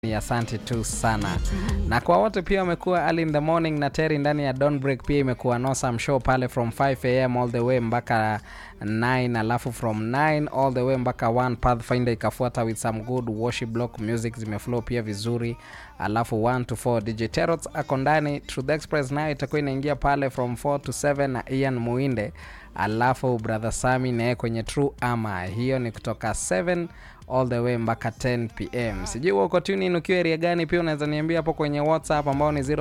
ni asante tu sana na kwa wote pia wamekuwa early in the morning na teri ndani ya Dawn break pia imekuwa nosam show pale from 5 am all the way mpaka 9 alafu from 9 all the way mpaka 1 pathfinder ikafuata with some good worship block music zimeflow pia vizuri alafu 1 to 4 dj terots ako ndani truth express nayo itakuwa inaingia pale from 4 to 7 na ian muinde alafu brother sami naye kwenye true ama hiyo ni kutoka 7 all the way mpaka 10 pm sijui uko tunin ukiwa area gani pia unaweza niambia hapo kwenye whatsapp ambao ni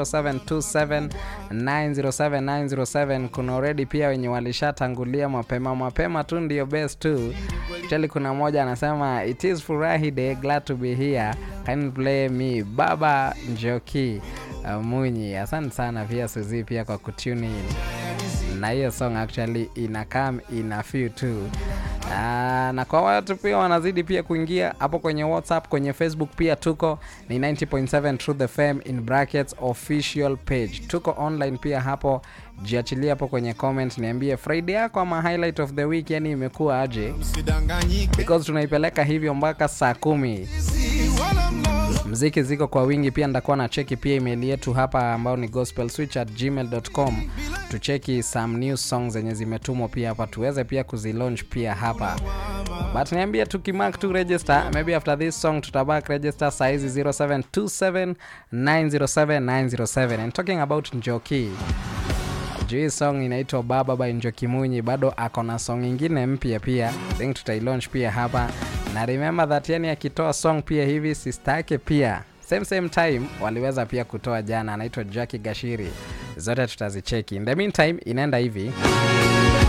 0727907907 kuna already pia wenye walishatangulia mapema mapema tu ndio best tu chali kuna mmoja anasema it is furahi day glad to be here can play me baba njoki uh, munyi asante sana pia suzi pia kwa kutune in na hiyo song actually ina come ina feel tu Uh, na kwa watu pia wanazidi pia kuingia hapo kwenye whatsapp kwenye facebook pia tuko ni 90.7 truth fm in brackets official page tuko online pia hapo jiachilia hapo kwenye comment niambie friday yako ama highlight of the week yani imekuwa aje because tunaipeleka hivyo mpaka saa kumi mziki ziko kwa wingi pia ndakuwa na cheki pia email yetu hapa ambao ni gospel switch at gmail.com tucheki some new songs zenye zimetumwa pia hapa tuweze pia kuzilaunch pia hapa but niambia tukimark tu register maybe after this song tutabak register saizi 0727907907 and talking about njoki juu hii song inaitwa baba by njoki munyi bado ako na song ingine mpya pia think tutailaunch pia hapa na remember that yani akitoa song pia hivi sister yake pia same same time waliweza pia kutoa jana anaitwa jacki gashiri zote tutazicheki in the meantime inaenda hivi